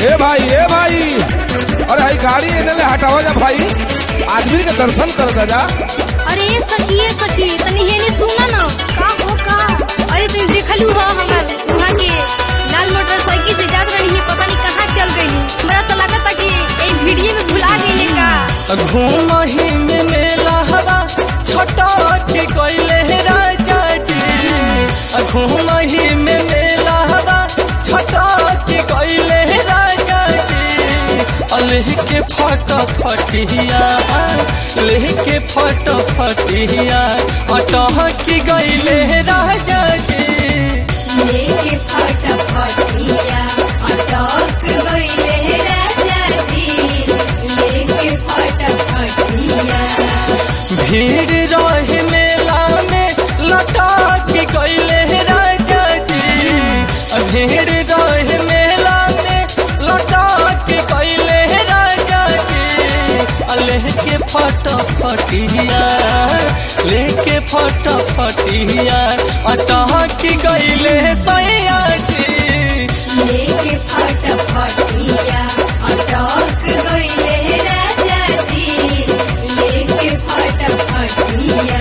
ए भाई ए भाई अरे आई गाड़ी इन्हें ले हटावा जा भाई आदमी के दर्शन कर दा जा अरे ये सखी ये सखी तनी हेने सुना ना का हो का अरे तुम देखलू हो हमर वहाँ के लाल मोटरसाइकिल से जात रही है पता नहीं कहाँ चल गई हमरा तो लगा था कि एक वीडियो में भुला गई का घूमही में मेला हवा छोटा के कोइले राजा जी घूमही में मेला हवा छोटा के कोइले राजा जी लेह के फट फटिया लेह के फट फटिया अटह की गईले राजा जी लेके फटफटिया अटक गईले राजा जी लेके फटफटिया भीड़ रहे मेला में लटा के गईले राजा जी भीड़ रहे मेला में लटा के गईले राजा जी लेके फट फटिया लेके फट फटिया अटा के गईले सैया जी लेके फटफटिया अटक गईले राजा जी लेके फटफटिया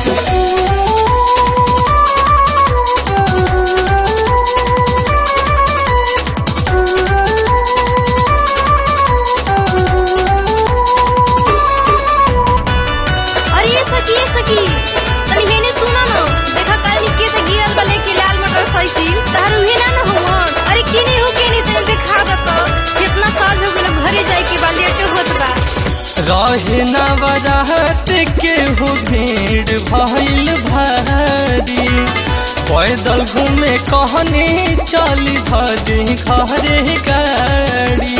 अरे ये सखी ये सखी तनी हेने सुना ना देखा कल निके से गिरल बले के लाल मोटरसाइकिल तार उहे ना ना हुआ अरे किने हो केने तनी देखा दत कितना साज हो गेल घरे जाए के बा लेट होत बा रहे न बरात के हो भीड़ भइल भारी पैदल घूमे कहने चली भरी घरे गाड़ी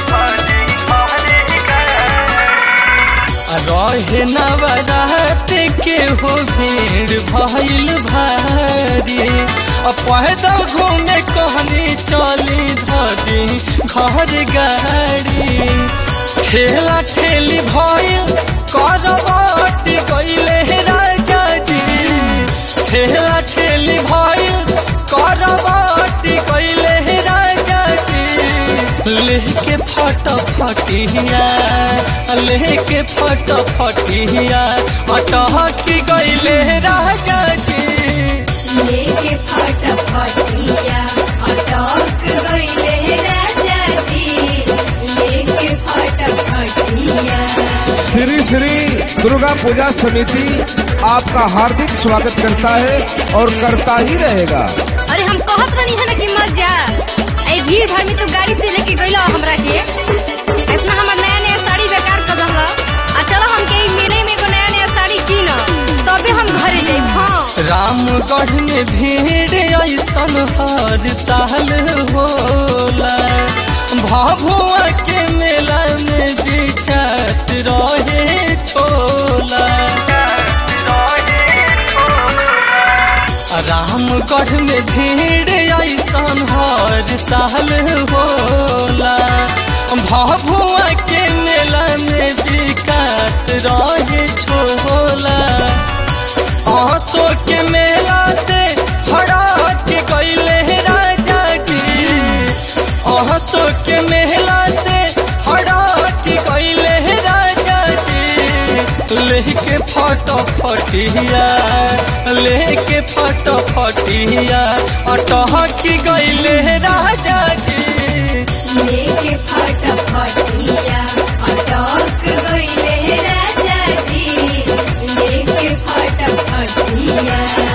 रहे न बरात के हो भीड़ भइल भारी आ पैदल घूमे कहने चली धरी घर गाड़ी ठेला ठेली भइल करबाट गईले राजा जी ठेला ठेली भइल करबाट गईले राजा जी लेके फट फटिया लेके फट फटिया अटहक गईले राजा जी लेके फटफटिया अटक गईले राजा जी लेके फटफटिया श्री श्री दुर्गा पूजा समिति आपका हार्दिक स्वागत करता है और करता ही रहेगा अरे हम कहत रही है ना कि मत जा ए भीड़ भाड़ में तो गाड़ी से लेके गइला हमरा के इतना हमर नया नया साड़ी बेकार कर दहला आ चलो हम के ई मेले में एगो नया नया साड़ी कीन तबे हम घरे जाइब हां रामगढ़ में भीड़ ऐसन हर साल होला भभुआ के मेला में बिचात रहे छोला रामगढ़ में भीड़ ऐसन हर साल होला भभुआ के मेला में बिकात रहे छोला आंसू के मेला से हरा के गईले राजा जी आंसू के मेला से हरा के गईले राजा जी लेके फट फटिया लेके फट फटिया अटह की गईले राजा जी लेके फटफटिया अटक गईले राजा जी लेके फटफटिया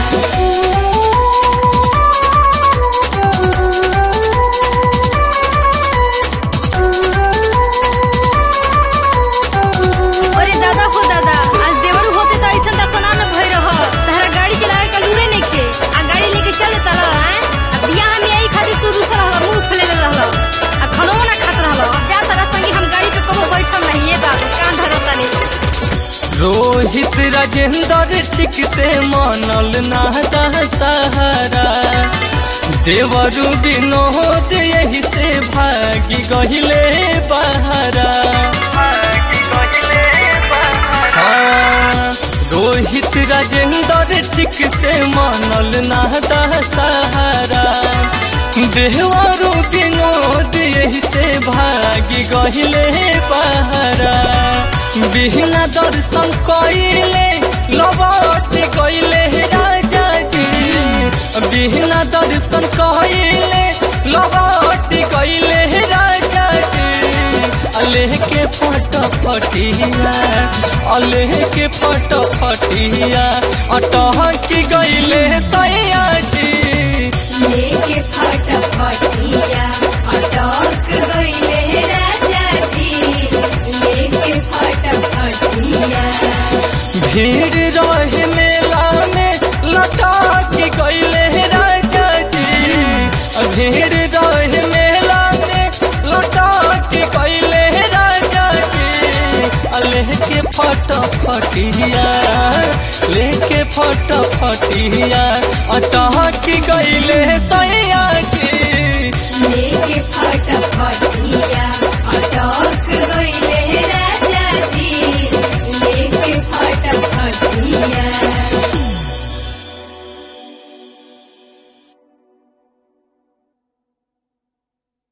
अरे दादा हो दादा आज देवर होते तो ऐसा दसना न भई रह तहरा गाड़ी चलावे का लूरे नहीं के आ गाड़ी लेके चले तला हैं अब बियाह में आई खातिर तू रुसल रहल मुंह फुले रहल आ खनो ना खात रहल अब जा तारा संगी हम गाड़ी पे कबो बैठम नहीं ये बाबू कान धरता नहीं रोहित राजेंद्र ठीक से मानल नाता सहारा देवरु विनोद यही से भागी गहिले बहारा हाँ, रोहित राजेंद्र ठीक से मानल नाता सहारा देहवारू विनोद यही से भागी गहिले बहरा बिहना दर्शन कइले लौट गइले राजा जी बिहना दर्शन कइले लौट गइले राजा जी लेके फट फटिया अलेह के फट फटिया अटह की गइले सैया जी लेके फटफटिया अटक गइले राजा जी लेके फटफटिया भीड़ रहे मेला में लटा के गइले राजा जी भीड़ रहे मेला में लटा के गइले राजा जी लेके फट फटिया लेके फट फटिया अटह के गइले सैया